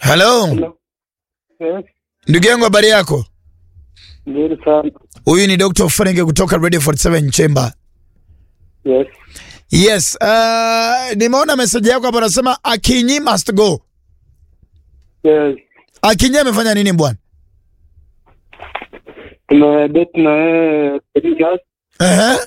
Hello. Yes, Ndugu yangu habari yako? nzuri sana. Huyu ni Dr. Frank kutoka Radio 47 Chamber. Yes, Yes, uh, nimeona message yako hapo nasema Akinyi must go. yes. Akinyi amefanya nini bwana? Tumedate na yeye three years, Ehe.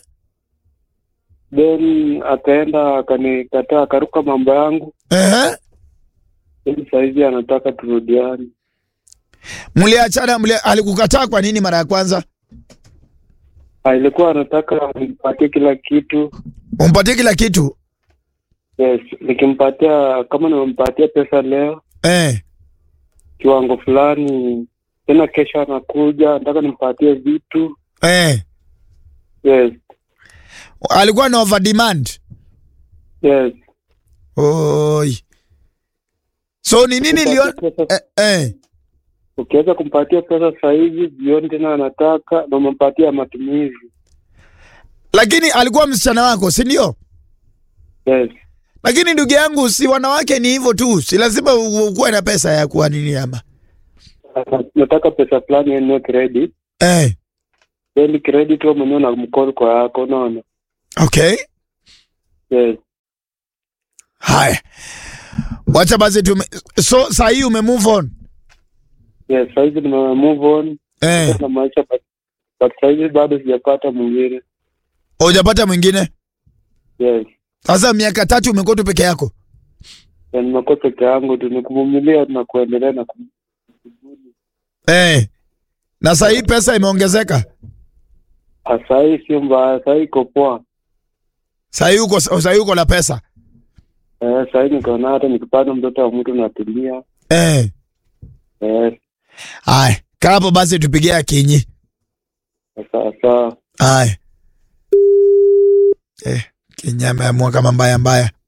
then akaenda akanikataa, akaruka mambo yangu, Ehe. then saizi anataka turudiane. Mliachana mli, alikukataa kwa nini mara ya kwanza? Ah, Ilikuwa anataka nimpatie kila kitu. Umpatie kila kitu. Yes, nikimpatia kama nimempatia pesa leo Eh. kiwango fulani, tena kesho anakuja nataka nimpatie vitu. Eh. Yes, Alikuwa na over demand. yes. Oi. So ni nini Kumpatia lio pesa- eh, eh. Ukiweza kumpatia pesa sahizi, jioni tena anataka na umempatia matumizi. Lakini alikuwa msichana wako, si ndio? Yes, Lakini ndugu yangu, si wanawake ni hivyo tu, si lazima u- ukuwe na pesa ya kuwa nini ama nataka pesa fulani enue credit eh. then credit wewe mwenyewe na mkono kwa yako, unaona? Okay, Yes, haya, wacha basi tume... so saa hii ume move on yes. Saizi nime move on eh. na maisha but, but saizi bado sijapata mwingine. Hujapata mwingine Yes, sasa, miaka tatu umekuwa tu peke yako na nimekuwa peke yangu tu, ni kuvumilia na kuendelea na kum... eh. Na saa hii pesa imeongezeka, Ah, sahii sio mbaya, sahii iko poa. saa hii uko saa hii uko na pesa Eh, sahii niko na hata nikipata mtoto wa mtu natulia. eh. Yes, Haya, kaa hapo basi, tupigie Akinyi. sawa sawa. Haya eh, Kinyi ameamua kama mbaya mbaya